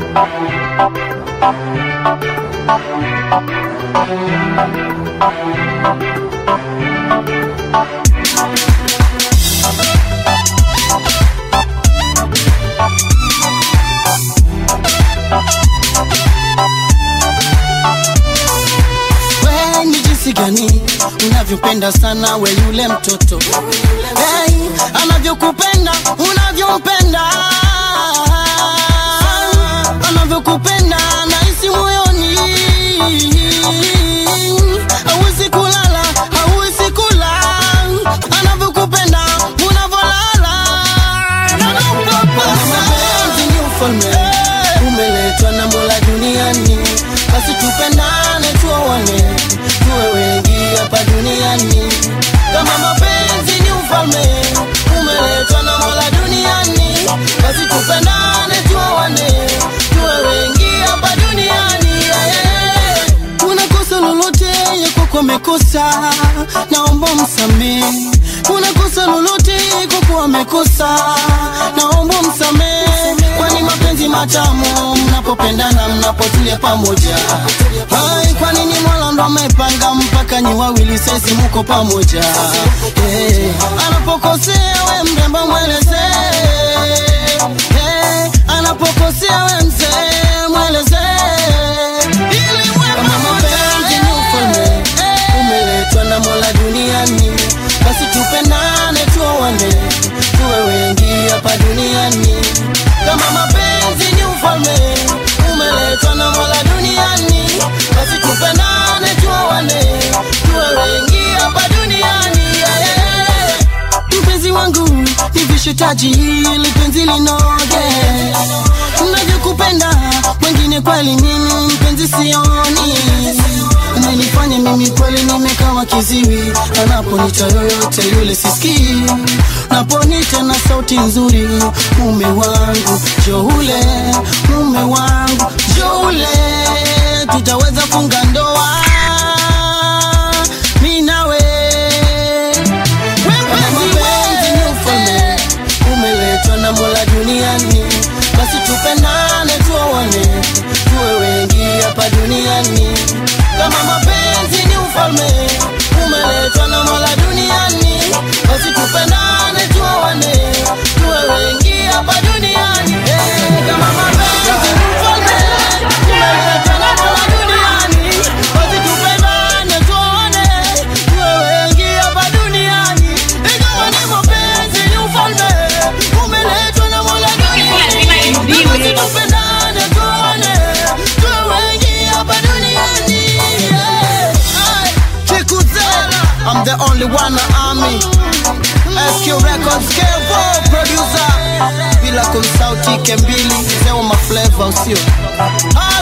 We ni jinsi gani unavyopenda sana we yule mtoto hey, anavyokupenda unavyompenda anavyokupenda nahisi moyoni hauwezi kulala hauwezi kula anavyokupenda unavyolala mapenzi ni ufalme umeletwa na mola duniani basi tupendane tuoane tuwe wengi hapa duniani kama mapenzi ni ufalme umeletwa na mola duniani basi tupendane tuoane tuwe wengi hapa duniani yeah, yeah. kuna kosa lolote yako amekosa naomba msamee kuna kosa lolote kwako amekosa naomba msamee kwani mapenzi matamu mnapopendana mnapotulia pamoja Hai, kwa nini mola ndo amepanga mpaka nyi wawili sesi muko pamoja hey, anapokosea we mrembo mweleze hey, anapokosea we mzee mweleze ili kama mapenzi ni ufalme umeletwa na mola duniani basi tupendane tuoane tuwe wengi hapa duniani kama mapenzi ni ufalme umeletwa na mola duniani basi tupendane tuoane tuwe wengi hapa duniani yeah, yeah. mpenzi wangu nivishe taji ili penzi linoge navyokupenda wengine kweli mimi mpenzi sioni umenifanya mimi kweli nimekawa kiziwi anaponita yoyote yule sisikii naponita na sauti nzuri mume wangu joule mume wangu joule tutaweza funga ndoa mi nawe mapenzi ni ufalme umeletwa na mola duniani basi tupendane tuoane tuwe wengi hapa duniani kama mapenzi ni ufalme umeletwa na mola duniani basi tupendane tuoane tuwe wengi hapa duniani Eh, kama mapenzi ni ufalme umeletwa na mola duniani basi tupendane tuoane tuwe wengi hapa duniani ingawa ni mapenzi ni ufalme umeletwa na mola duniani basi tupendane tuoane tuwe wengi hapa duniani yeah. Ay, Kikuzela, I'm the only one in army SQ Records Kevo producer bila kumsauti Kembili mzee wa maflavor usio